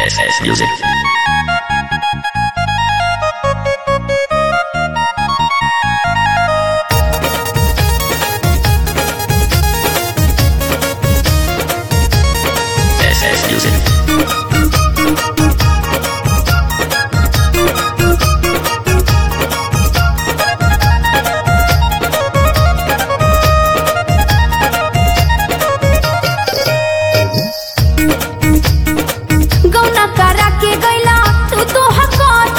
SS Music. SS Music. गौना करा के गैला तू तो हकत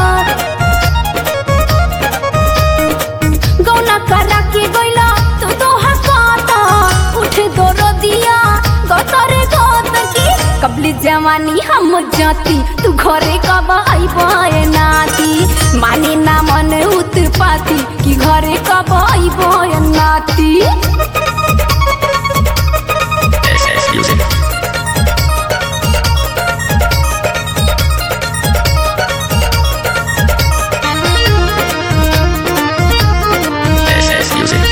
गौना करा के गैला तू तो हकत उठ दौड़ दिया गतरे गत की कबली जवानी हम जाती तू घरे कब आइबे नाती माने ना मन उत्पाती कि घरे कब आइबे नाती SS Music. SS Music.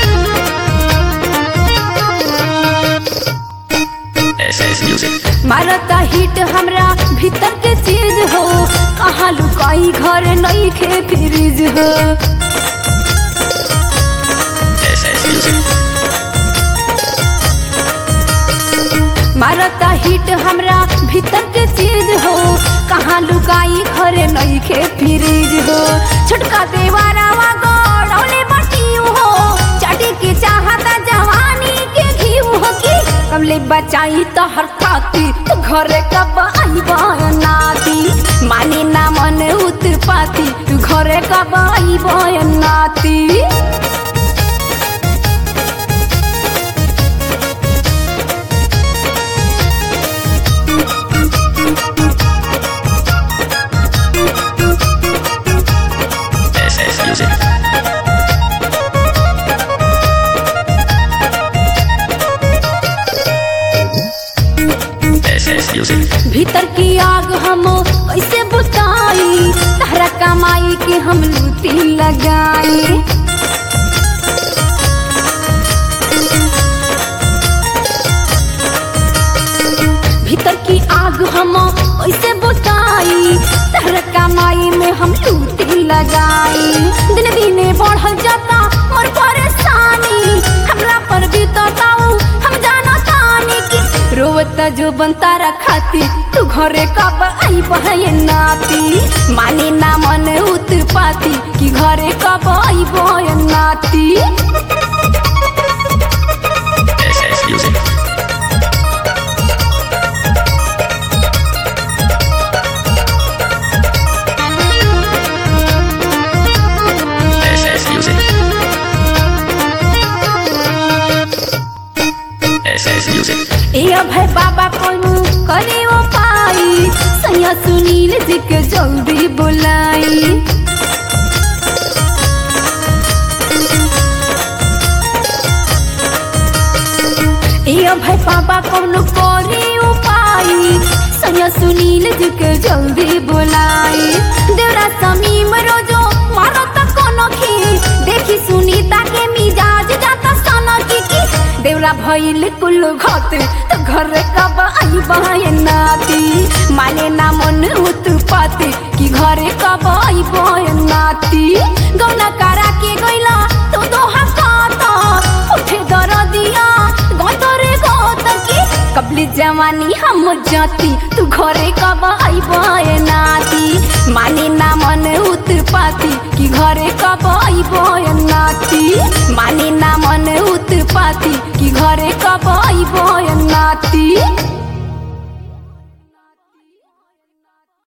SS Music. मारता हिट हमरा भीतर के चीज हो कहाँ लुकाई घर नहीं खे फ्रिज हो SS Music. मारता हिट हमरा भीतर के चीज हो कहाँ लुकाई घर नहीं खे फ्रिज हो छोटका देवारावा गौड़ौले बटियू हो चाटी के चाहता जवानी के घीव हो की कमले बचाई तो हर खाती तो घरे कब आई नाती माने ना मन उत्पाती तू घरे कब आई नाती SS Music. SS Music. भीतर की आग हम कैसे बुताई तहरा कमाई के हम लूटी लगाई भीतर की आग हम कैसे बुताई तहरा कमाई में हम लूटी लगाई दिन दिने बढ़ल जाता मोर परेशानी हमरा पर बीतताऊ हम जाना तानी की रोवता जो बनता रखाती तू घरे कब आई बहे नाती माने ना मन उत्पाती कि घरे कब आई बहे नाती SS Music. SS Music. SS Music. ए अभय बाबा कोनो करे ओ पाई सैया सुनील जी के जल्दी बुलाई ए अभय बाबा कोनो करे ओ पाई सैया सुनील जी के जल्दी बुलाई देवरा समीम रोजो मारो त कोनो खी देखी सुनीता के मिजाज जाता सना की की देवरा भइल कुल घत त घर कब आई बहे नाती माने ना मन उत्पाती कि घरे कब आई बहे नाती गौना करा के गइला तो दोहा काता उठे दर दिया गतरे गत की कबली जवानी हम जाती तू घरे कब आई बहे नाती माने ना मन उत्पाती कि घरे कब आई बहे नाती माने ना मन उत्पाती कि घरे कब आई बहे नाती